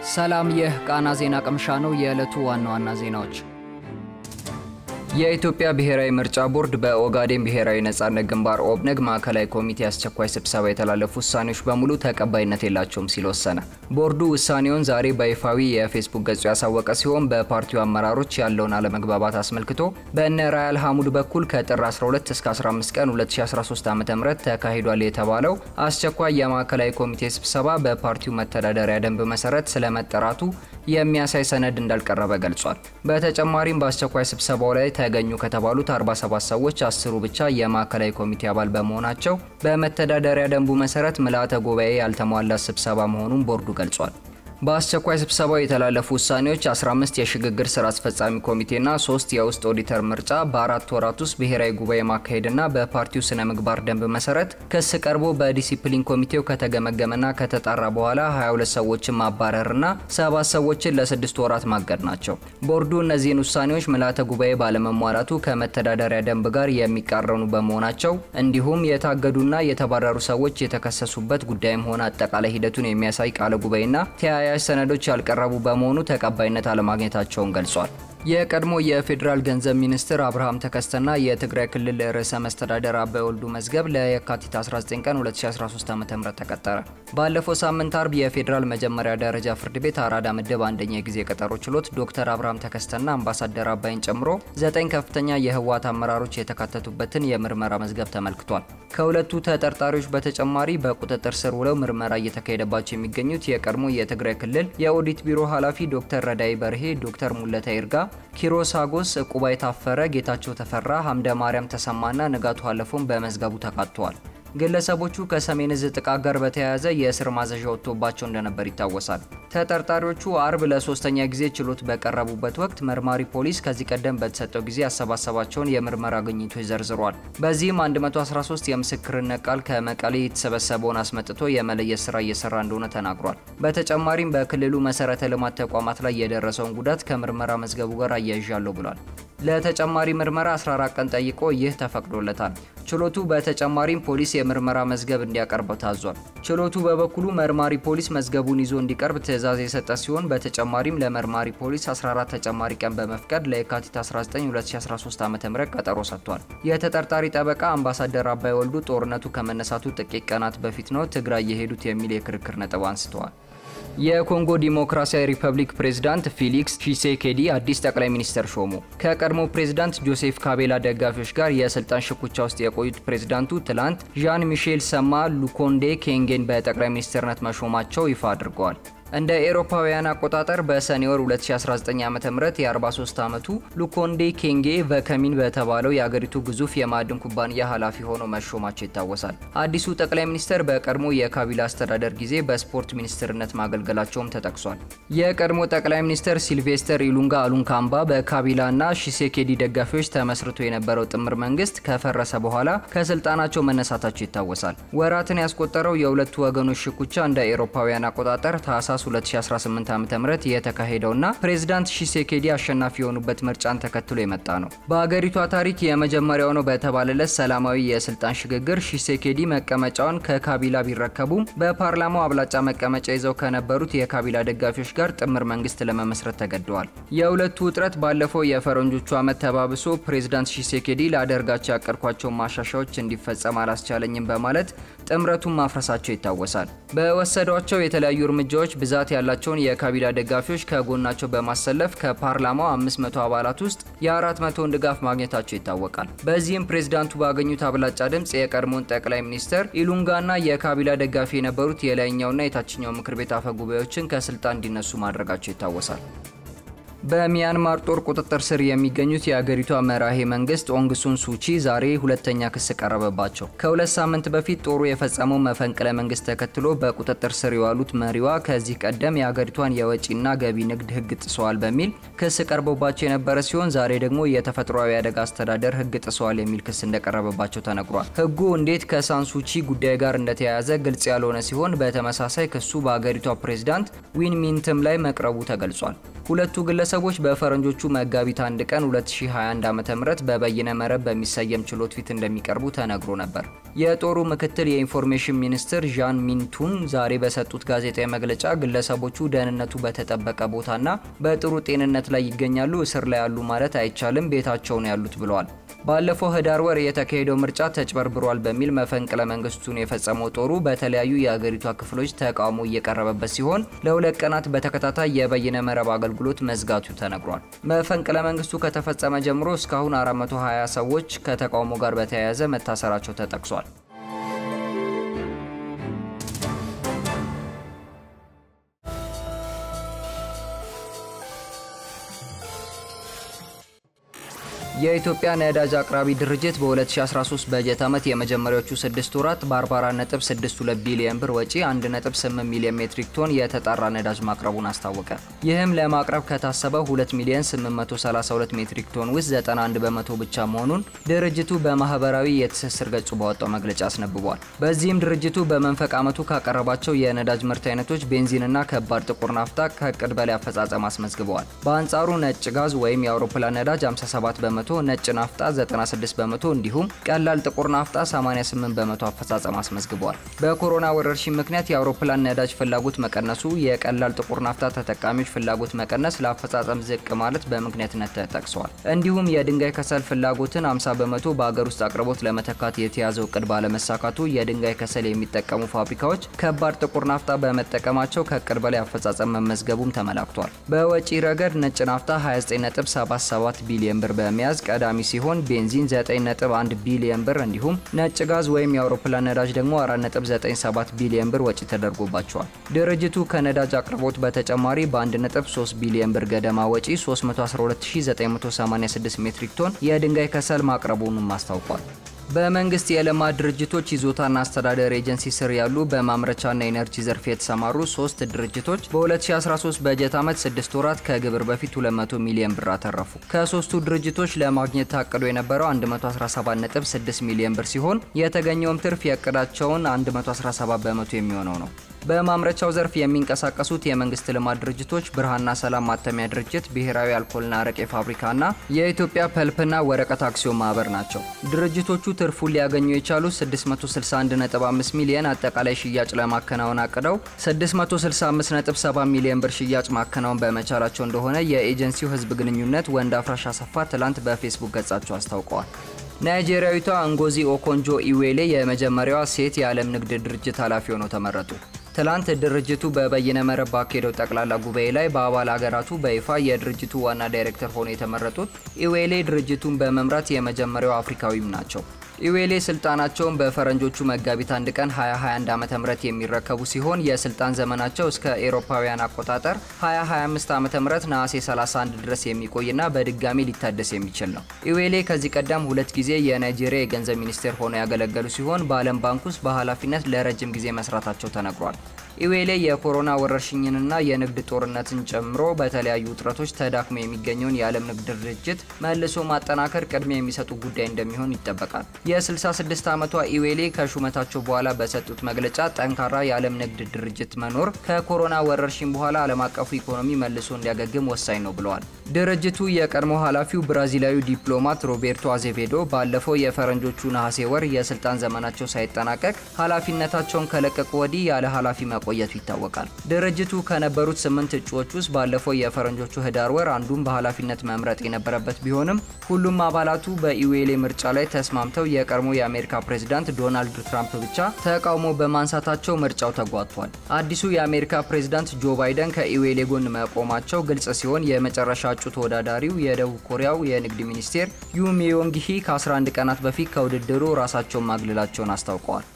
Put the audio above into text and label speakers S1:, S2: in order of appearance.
S1: ሰላም፣ ይህ ቃና ዜና ቅምሻ ነው። የዕለቱ ዋና ዋና ዜናዎች የኢትዮጵያ ብሔራዊ ምርጫ ቦርድ በኦጋዴን ብሔራዊ ነጻነት ግንባር ኦብነግ ማዕከላዊ ኮሚቴ አስቸኳይ ስብሰባ የተላለፉ ውሳኔዎች በሙሉ ተቀባይነት የላቸውም ሲል ወሰነ። ቦርዱ ውሳኔውን ዛሬ በይፋዊ የፌስቡክ ገጹ ያሳወቀ ሲሆን በፓርቲው አመራሮች ያለውን አለመግባባት አስመልክቶ በእነ ራያል ሐሙድ በኩል ከጥር 12 እስከ 15 ቀን 2013 ዓ.ም ተካሂዷል የተባለው አስቸኳይ የማዕከላዊ ኮሚቴ ስብሰባ በፓርቲው መተዳደሪያ ደንብ መሰረት ስለመጠራቱ የሚያሳይ ሰነድ እንዳልቀረበ ገልጿል። በተጨማሪም በአስቸኳይ ስብሰባው ላይ ተገኙ ከተባሉት 47 ሰዎች አስሩ ብቻ የማዕከላዊ ኮሚቴ አባል በመሆናቸው በመተዳደሪያ ደንቡ መሰረት ምልአተ ጉባኤ ያልተሟላ ስብሰባ መሆኑን ቦርዱ ገልጿል። በአስቸኳይ ስብሰባው የተላለፉ ውሳኔዎች 15 የሽግግር ስራ አስፈጻሚ ኮሚቴና ሶስት የውስጥ ኦዲተር ምርጫ በአራት ወራት ውስጥ ብሔራዊ ጉባኤ ማካሄድና በፓርቲው ስነ ምግባር ደንብ መሰረት ክስ ቀርቦ በዲሲፕሊን ኮሚቴው ከተገመገመና ከተጣራ በኋላ 22 ሰዎችን ማባረርና ሰባት ሰዎችን ለስድስት ወራት ማገድ ናቸው። ቦርዱ እነዚህን ውሳኔዎች ምልአተ ጉባኤ ባለመሟላቱ ከመተዳደሪያ ደንብ ጋር የሚቃረኑ በመሆናቸው እንዲሁም የታገዱና የተባረሩ ሰዎች የተከሰሱበት ጉዳይም ሆነ አጠቃላይ ሂደቱን የሚያሳይ ቃለ ጉባኤና ተያያዥ ሰነዶች ያልቀረቡ በመሆኑ ተቀባይነት አለማግኘታቸውን ገልጿል። የቀድሞ የፌዴራል ገንዘብ ሚኒስትር አብርሃም ተከስተና የትግራይ ክልል ርዕሰ መስተዳደር አባይ ወልዱ መዝገብ ለየካቲት 19 ቀን 2013 ዓ.ም ተቀጠረ። ባለፈው ሳምንት አርብ የፌዴራል መጀመሪያ ደረጃ ፍርድ ቤት አራዳ ምድብ አንደኛ የጊዜ ቀጠሮ ችሎት ዶክተር አብርሃም ተከስተና አምባሳደር አባይን ጨምሮ ዘጠኝ ከፍተኛ የህወሓት አመራሮች የተካተቱበትን የምርመራ መዝገብ ተመልክቷል። ከሁለቱ ተጠርጣሪዎች በተጨማሪ በቁጥጥር ስር ውለው ምርመራ እየተካሄደባቸው የሚገኙት የቀድሞ የትግራይ ክልል የኦዲት ቢሮ ኃላፊ ዶክተር ረዳይ በርሄ፣ ዶክተር ሙለታ ይርጋ ኪሮስ አጎስ፣ ዕቁባይ ታፈረ፣ ጌታቸው ተፈራ፣ ሀምደ ማርያም ተሰማና ንጋቱ አለፎም በመዝገቡ ተካተዋል። ግለሰቦቹ ከሰሜን እዝ ጥቃት ጋር በተያያዘ የእስር ማዘዣ ወጥቶባቸው እንደነበር ይታወሳል። ተጠርጣሪዎቹ አርብ ለሶስተኛ ጊዜ ችሎት በቀረቡበት ወቅት መርማሪ ፖሊስ ከዚህ ቀደም በተሰጠው ጊዜ ያሰባሰባቸውን የምርመራ ግኝቶች ዘርዝሯል። በዚህም 113 የምስክርነት ቃል ከመቀሌ የተሰበሰበውን አስመጥቶ የመለየት ስራ እየሰራ እንደሆነ ተናግሯል። በተጨማሪም በክልሉ መሰረተ ልማት ተቋማት ላይ የደረሰውን ጉዳት ከምርመራ መዝገቡ ጋር አያይዣለሁ ብሏል። ለተጨማሪ ምርመራ 14 ቀን ጠይቆ ይህ ተፈቅዶለታል። ችሎቱ በተጨማሪም ፖሊስ የምርመራ መዝገብ እንዲያቀርብ ታዟል። ችሎቱ በበኩሉ መርማሪ ፖሊስ መዝገቡን ይዞ እንዲቀርብ ትዕዛዝ የሰጠ ሲሆን በተጨማሪም ለመርማሪ ፖሊስ 14 ተጨማሪ ቀን በመፍቀድ ለየካቲት 19 2013 ዓ.ም ቀጠሮ ሰጥቷል። የተጠርጣሪ ጠበቃ አምባሳደር አባይ ወልዱ ጦርነቱ ከመነሳቱ ጥቂት ቀናት በፊት ነው ትግራይ የሄዱት የሚል የክርክር ነጥብ አንስተዋል። የኮንጎ ዲሞክራሲያዊ ሪፐብሊክ ፕሬዝዳንት ፊሊክስ ቺሴኬዲ አዲስ ጠቅላይ ሚኒስትር ሾሙ። ከቀድሞ ፕሬዝዳንት ጆሴፍ ካቤላ ደጋፊዎች ጋር የስልጣን ሽኩቻ ውስጥ የቆዩት ፕሬዝዳንቱ ትላንት ዣን ሚሼል ሰማ ሉኮንዴ ኬንጌን በጠቅላይ ሚኒስትርነት መሾማቸው ይፋ አድርገዋል። እንደ ኤሮፓውያን አቆጣጠር በሰኔ ወር 2019 ዓ.ም የ43 ዓመቱ ሉኮንዴ ኬንጌ ቨከሚን በተባለው የአገሪቱ ግዙፍ የማዕድን ኩባንያ ኃላፊ ሆነው መሾማቸው ይታወሳል። አዲሱ ጠቅላይ ሚኒስትር በቀድሞ የካቢላ አስተዳደር ጊዜ በስፖርት ሚኒስትርነት ማገልገላቸውም ተጠቅሷል። የቀድሞ ጠቅላይ ሚኒስትር ሲልቬስተር ኢሉንጋ አሉንካምባ በካቢላና ሺሴኬዲ ደጋፊዎች ተመስርቶ የነበረው ጥምር መንግስት ከፈረሰ በኋላ ከስልጣናቸው መነሳታቸው ይታወሳል። ወራትን ያስቆጠረው የሁለቱ ወገኖች ሽኩቻ እንደ ኤሮፓውያን አቆጣጠር ታህሳስ 2018 ዓ.ም የተካሄደውና ፕሬዝዳንት ሺሴኬዲ አሸናፊ የሆኑበት ምርጫን ተከትሎ የመጣ ነው። በአገሪቷ ታሪክ የመጀመሪያው ነው በተባለለት ሰላማዊ የስልጣን ሽግግር ሺሴኬዲ መቀመጫውን ከካቢላ ቢረከቡም በፓርላማው አብላጫ መቀመጫ ይዘው ከነበሩት የካቢላ ደጋፊዎች ጋር ጥምር መንግስት ለመመስረት ተገደዋል። የሁለቱ ውጥረት ባለፈው የፈረንጆቹ ዓመት ተባብሶ ፕሬዝዳንት ሺሴኬዲ ላደርጋቸው ያቀድኳቸውን ማሻሻዎች እንዲፈጸም አላስቻለኝም በማለት ጥምረቱን ማፍረሳቸው ይታወሳል። በወሰዷቸው የተለያዩ እርምጃዎች ብዛት ያላቸውን የካቢላ ደጋፊዎች ከጎናቸው በማሰለፍ ከፓርላማው 500 አባላት ውስጥ የ400ን ድጋፍ ማግኘታቸው ይታወቃል። በዚህም ፕሬዝዳንቱ ባገኙት አብላጫ ድምፅ የቀድሞውን ጠቅላይ ሚኒስትር ኢሉንጋና የካቢላ ደጋፊ የነበሩት የላይኛውና የታችኛው ምክር ቤት አፈ ጉባኤዎችን ከስልጣን እንዲነሱ ማድረጋቸው ይታወሳል። በሚያንማር ጦር ቁጥጥር ስር የሚገኙት የአገሪቷ መራሄ መንግስት ኦንግሱን ሱቺ ዛሬ ሁለተኛ ክስ ቀረበባቸው። ከሁለት ሳምንት በፊት ጦሩ የፈጸመው መፈንቅለ መንግስት ተከትሎ በቁጥጥር ስር የዋሉት መሪዋ ከዚህ ቀደም የአገሪቷን የወጪና ገቢ ንግድ ሕግ ጥሰዋል በሚል ክስ ቀርቦባቸው የነበረ ሲሆን ዛሬ ደግሞ የተፈጥሯዊ አደጋ አስተዳደር ሕግ ጥሰዋል የሚል ክስ እንደቀረበባቸው ተነግሯል። ሕጉ እንዴት ከሳንሱቺ ጉዳይ ጋር እንደተያያዘ ግልጽ ያልሆነ ሲሆን በተመሳሳይ ክሱ በአገሪቷ ፕሬዝዳንት ዊን ሚንትም ላይ መቅረቡ ተገልጿል። ሁለቱ ግለሰቦች በፈረንጆቹ መጋቢት አንድ ቀን 2021 ዓ.ም በበይነ መረብ በሚሰየም ችሎት ፊት እንደሚቀርቡ ተነግሮ ነበር። የጦሩ ምክትል የኢንፎርሜሽን ሚኒስትር ዣን ሚንቱን ዛሬ በሰጡት ጋዜጣዊ መግለጫ ግለሰቦቹ ደህንነቱ በተጠበቀ ቦታና በጥሩ ጤንነት ላይ ይገኛሉ፣ እስር ላይ ያሉ ማለት አይቻልም፣ ቤታቸው ነው ያሉት ብለዋል። ባለፈው ህዳር ወር የተካሄደው ምርጫ ተጭበርብሯል በሚል መፈንቅለ መንግስቱን የፈጸመው ጦሩ በተለያዩ የአገሪቷ ክፍሎች ተቃውሞ እየቀረበበት ሲሆን ለሁለት ቀናት በተከታታይ የበይነ መረብ አገልግሎት መዝጋቱ ተነግሯል። መፈንቅለ መንግስቱ ከተፈጸመ ጀምሮ እስካሁን 420 ሰዎች ከተቃውሞ ጋር በተያያዘ መታሰራቸው ተጠቅሷል። የኢትዮጵያ ነዳጅ አቅራቢ ድርጅት በ2013 በጀት ዓመት የመጀመሪያዎቹ ስድስት ወራት በ44.62 ቢሊዮን ብር ወጪ 1.8 ሚሊዮን ሜትሪክ ቶን የተጣራ ነዳጅ ማቅረቡን አስታወቀ። ይህም ለማቅረብ ከታሰበው 2 ሚሊዮን 832 ሜትሪክ ቶን ውስጥ 91 በመቶ ብቻ መሆኑን ድርጅቱ በማህበራዊ የትስስር ገጹ ባወጣው መግለጫ አስነብቧል። በዚህም ድርጅቱ በመንፈቅ ዓመቱ ካቀረባቸው የነዳጅ ምርት አይነቶች ቤንዚንና ከባድ ጥቁር ናፍጣ ከእቅድ በላይ አፈጻጸም አስመዝግበዋል። በአንጻሩ ነጭ ጋዝ ወይም የአውሮፕላን ነዳጅ 57 በመቶ ነጭ ናፍጣ 96 በመቶ እንዲሁም ቀላል ጥቁር ናፍጣ 88 በመቶ አፈጻጸም አስመዝግበዋል። በኮሮና ወረርሽኝ ምክንያት የአውሮፕላን ነዳጅ ፍላጎት መቀነሱ፣ የቀላል ጥቁር ናፍጣ ተጠቃሚዎች ፍላጎት መቀነስ ለአፈጻጸም ዝቅ ማለት በምክንያትነት ተጠቅሰዋል። እንዲሁም የድንጋይ ከሰል ፍላጎትን 50 በመቶ በአገር ውስጥ አቅርቦት ለመተካት የተያዘው እቅድ ባለመሳካቱ የድንጋይ ከሰል የሚጠቀሙ ፋብሪካዎች ከባድ ጥቁር ናፍጣ በመጠቀማቸው ከእቅድ በላይ አፈጻጸም መመዝገቡም ተመላክቷል። በወጪ ረገድ ነጭ ናፍጣ 29.77 ቢሊዮን ብር በመያዝ ቀዳሚ ሲሆን ቤንዚን 9.1 ቢሊዮን ብር እንዲሁም ነጭ ጋዝ ወይም የአውሮፕላን ነዳጅ ደግሞ 4.97 ቢሊዮን ብር ወጪ ተደርጎባቸዋል። ድርጅቱ ከነዳጅ አቅርቦት በተጨማሪ በ1.3 ቢሊዮን ብር ገደማ ወጪ 312986 ሜትሪክ ቶን የድንጋይ ከሰል ማቅረቡንም አስታውቋል። በመንግስት የልማት ድርጅቶች ይዞታና አስተዳደር ኤጀንሲ ስር ያሉ በማምረቻና ኤነርጂ ዘርፍ የተሰማሩ ሶስት ድርጅቶች በ2013 በጀት ዓመት 6 ወራት ከግብር በፊት 200 ሚሊዮን ብር አተረፉ። ከሶስቱ ድርጅቶች ለማግኘት ታቅዶ የነበረው 117.6 ሚሊዮን ብር ሲሆን የተገኘውም ትርፍ የእቅዳቸውን 117 በመቶ የሚሆነው ነው። በማምረቻው ዘርፍ የሚንቀሳቀሱት የመንግስት ልማት ድርጅቶች ብርሃንና ሰላም ማተሚያ ድርጅት፣ ብሔራዊ አልኮልና አረቄ ፋብሪካና የኢትዮጵያ ፐልፕና ወረቀት አክሲዮን ማህበር ናቸው። ድርጅቶቹ ትርፉን ሊያገኙ የቻሉት 661.5 ሚሊዮን አጠቃላይ ሽያጭ ለማከናወን አቅደው 665.7 ሚሊዮን ብር ሽያጭ ማከናወን በመቻላቸው እንደሆነ የኤጀንሲው ህዝብ ግንኙነት ወንድ አፍራሽ አሰፋ ትላንት በፌስቡክ ገጻቸው አስታውቀዋል። ናይጄሪያዊቷ እንጎዚ ኦኮንጆ ኢዌሌ የመጀመሪያዋ ሴት የዓለም ንግድ ድርጅት ኃላፊ ሆነው ተመረጡ። ትላንት ድርጅቱ በበይነ መረብ ባካሄደው ጠቅላላ ጉባኤ ላይ በአባል ሀገራቱ በይፋ የድርጅቱ ዋና ዳይሬክተር ሆነው የተመረጡት ኢዌሌ ድርጅቱን በመምራት የመጀመሪያው አፍሪካዊም ናቸው። ኢዌሌ ስልጣናቸውን በፈረንጆቹ መጋቢት አንድ ቀን 2021 ዓ.ም የሚረከቡ ሲሆን የስልጣን ዘመናቸው እስከ ኤሮፓውያን አቆጣጠር 2025 ዓ.ም ነሐሴ 31 ድረስ የሚቆይና በድጋሚ ሊታደስ የሚችል ነው። ኢዌሌ ከዚህ ቀደም ሁለት ጊዜ የናይጄሪያ የገንዘብ ሚኒስቴር ሆነው ያገለገሉ ሲሆን በዓለም ባንክ ውስጥ በኃላፊነት ለረጅም ጊዜ መስራታቸው ተነግሯል። ኢዌሌ የኮሮና ወረርሽኝንና የንግድ ጦርነትን ጨምሮ በተለያዩ ውጥረቶች ተዳክሞ የሚገኘውን የዓለም ንግድ ድርጅት መልሶ ማጠናከር ቅድሚያ የሚሰጡ ጉዳይ እንደሚሆን ይጠበቃል። የ66 ዓመቷ ኢዌሌ ከሹመታቸው በኋላ በሰጡት መግለጫ ጠንካራ የዓለም ንግድ ድርጅት መኖር ከኮሮና ወረርሽኝ በኋላ ዓለም አቀፉ ኢኮኖሚ መልሶ እንዲያገግም ወሳኝ ነው ብለዋል። ድርጅቱ የቀድሞ ኃላፊው ብራዚላዊ ዲፕሎማት ሮቤርቶ አዜቬዶ ባለፈው የፈረንጆቹ ነሐሴ ወር የስልጣን ዘመናቸው ሳይጠናቀቅ ኃላፊነታቸውን ከለቀቁ ወዲህ ያለ ኃላፊ መቆየቱ ይታወቃል። ድርጅቱ ከነበሩት ስምንት እጩዎች ውስጥ ባለፈው የፈረንጆቹ ህዳር ወር አንዱን በኃላፊነት መምረጥ የነበረበት ቢሆንም ሁሉም አባላቱ በኢዌሌ ምርጫ ላይ ተስማምተው የቀድሞ የአሜሪካ ፕሬዝዳንት ዶናልድ ትራምፕ ብቻ ተቃውሞ በማንሳታቸው ምርጫው ተጓቷል። አዲሱ የአሜሪካ ፕሬዝዳንት ጆ ባይደን ከኢዌሌ ጎን መቆማቸው ግልጽ ሲሆን የመጨረሻ እጩ ተወዳዳሪው የደቡብ ኮሪያው የንግድ ሚኒስቴር ዩ ሚዮንግ ሂ ከ11 ቀናት በፊት ከውድድሩ ራሳቸውን ማግለላቸውን አስታውቀዋል።